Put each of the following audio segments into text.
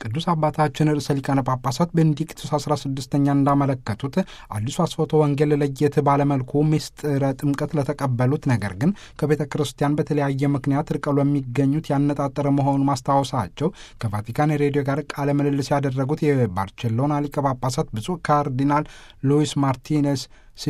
ቅዱስ አባታችን ርዕሰ ሊቃነ ጳጳሳት ቤኔዲክቱስ 16ኛ እንዳመለከቱት አዲሱ አስፎቶ ወንጌል ለየት ባለመልኩ ምስጢረ ጥምቀት ለተቀበሉት ነገር ግን ከቤተ ክርስቲያን በተለያየ ምክንያት ርቀው ለሚገኙት ያነጣጠረ መሆኑን ማስታወሳቸው ከቫቲካን ሬዲዮ ጋር ቃለ ምልልስ ያደረጉት የባርቼሎና ሊቀ ጳጳሳት ብፁዕ ካርዲናል ሉዊስ ማርቲኔስ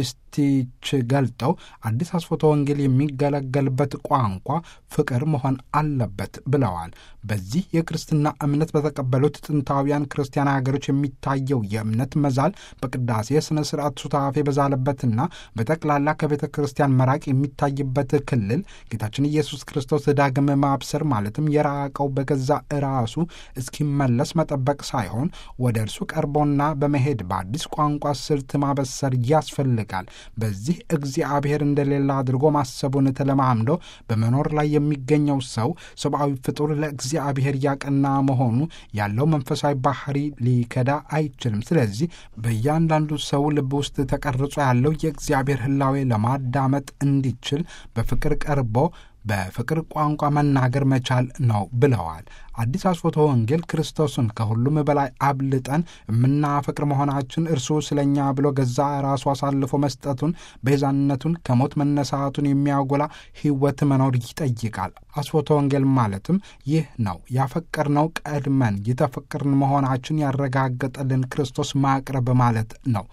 ሲስቲች ገልጠው አዲስ አስፎቶ ወንጌል የሚገለገልበት ቋንቋ ፍቅር መሆን አለበት ብለዋል። በዚህ የክርስትና እምነት በተቀበሉት ጥንታውያን ክርስቲያን ሀገሮች የሚታየው የእምነት መዛል በቅዳሴ ስነ ስርዓት ሱታፌ በዛለበትና በጠቅላላ ከቤተ ክርስቲያን መራቅ የሚታይበት ክልል ጌታችን ኢየሱስ ክርስቶስ ዳግም ማብሰር ማለትም የራቀው በገዛ ራሱ እስኪመለስ መጠበቅ ሳይሆን ወደ እርሱ ቀርቦና በመሄድ በአዲስ ቋንቋ ስልት ማበሰር ያስፈልጋል ይፈልጋል። በዚህ እግዚአብሔር እንደሌላ አድርጎ ማሰቡን ተለማምዶ በመኖር ላይ የሚገኘው ሰው ሰብአዊ ፍጡር ለእግዚአብሔር ያቀና መሆኑ ያለው መንፈሳዊ ባህሪ ሊከዳ አይችልም። ስለዚህ በእያንዳንዱ ሰው ልብ ውስጥ ተቀርጾ ያለው የእግዚአብሔር ሕላዌ ለማዳመጥ እንዲችል በፍቅር ቀርቦ በፍቅር ቋንቋ መናገር መቻል ነው ብለዋል። አዲስ አስፎቶ ወንጌል ክርስቶስን ከሁሉም በላይ አብልጠን የምናፈቅር መሆናችን እርሱ ስለኛ ብሎ ገዛ ራሱ አሳልፎ መስጠቱን ቤዛነቱን ከሞት መነሳቱን የሚያጎላ ሕይወት መኖር ይጠይቃል። አስፎቶ ወንጌል ማለትም ይህ ነው። ያፈቀርነው ቀድመን የተፈቀርን መሆናችን ያረጋገጠልን ክርስቶስ ማቅረብ ማለት ነው።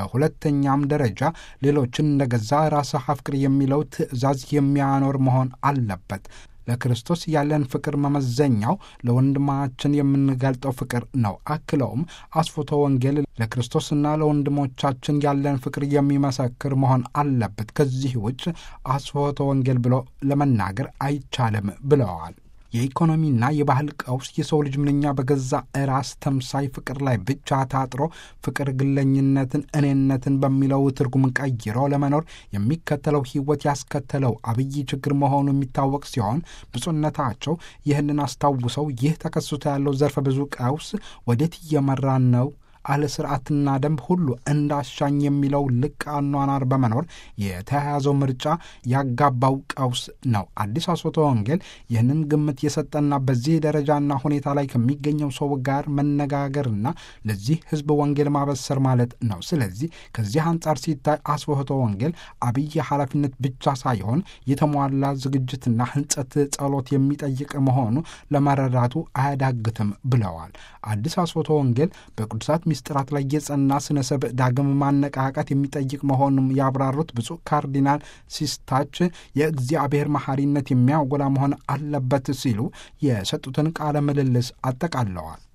በሁለተኛም ደረጃ ሌሎችን እንደ ገዛ ራስህ አፍቅር የሚለው ትእዛዝ የሚያኖር መሆን አለበት። ለክርስቶስ ያለን ፍቅር መመዘኛው ለወንድማችን የምንገልጠው ፍቅር ነው። አክለውም አስፎቶ ወንጌል ለክርስቶስና ለወንድሞቻችን ያለን ፍቅር የሚመሰክር መሆን አለበት። ከዚህ ውጭ አስፎቶ ወንጌል ብሎ ለመናገር አይቻልም ብለዋል። የኢኮኖሚና የባህል ቀውስ የሰው ልጅ ምንኛ በገዛ ራስ ተምሳይ ፍቅር ላይ ብቻ ታጥሮ ፍቅር ግለኝነትን፣ እኔነትን በሚለው ትርጉም ቀይሮ ለመኖር የሚከተለው ሕይወት ያስከተለው አብይ ችግር መሆኑ የሚታወቅ ሲሆን ብፁዕነታቸው ይህንን አስታውሰው ይህ ተከስቶ ያለው ዘርፈ ብዙ ቀውስ ወዴት እየመራን ነው አለ ስርዓትና ደንብ ሁሉ እንዳሻኝ የሚለው ልቅ አኗኗር በመኖር የተያያዘው ምርጫ ያጋባው ቀውስ ነው። አዲስ አስፎቶ ወንጌል ይህንን ግምት የሰጠና በዚህ ደረጃና ሁኔታ ላይ ከሚገኘው ሰው ጋር መነጋገርና ለዚህ ሕዝብ ወንጌል ማበሰር ማለት ነው። ስለዚህ ከዚህ አንጻር ሲታይ አስፎቶ ወንጌል አብይ ኃላፊነት ብቻ ሳይሆን የተሟላ ዝግጅትና ሕንጸት ጸሎት የሚጠይቅ መሆኑ ለመረዳቱ አያዳግትም ብለዋል። አዲስ አስፎቶ ወንጌል በቅዱሳት ሚስጥራት ላይ የጸና ስነ ሰብእ ዳግም ማነቃቃት የሚጠይቅ መሆኑም ያብራሩት ብፁዕ ካርዲናል ሲስታች የእግዚአብሔር መሐሪነት የሚያጎላ መሆን አለበት ሲሉ የሰጡትን ቃለ ምልልስ አጠቃለዋል።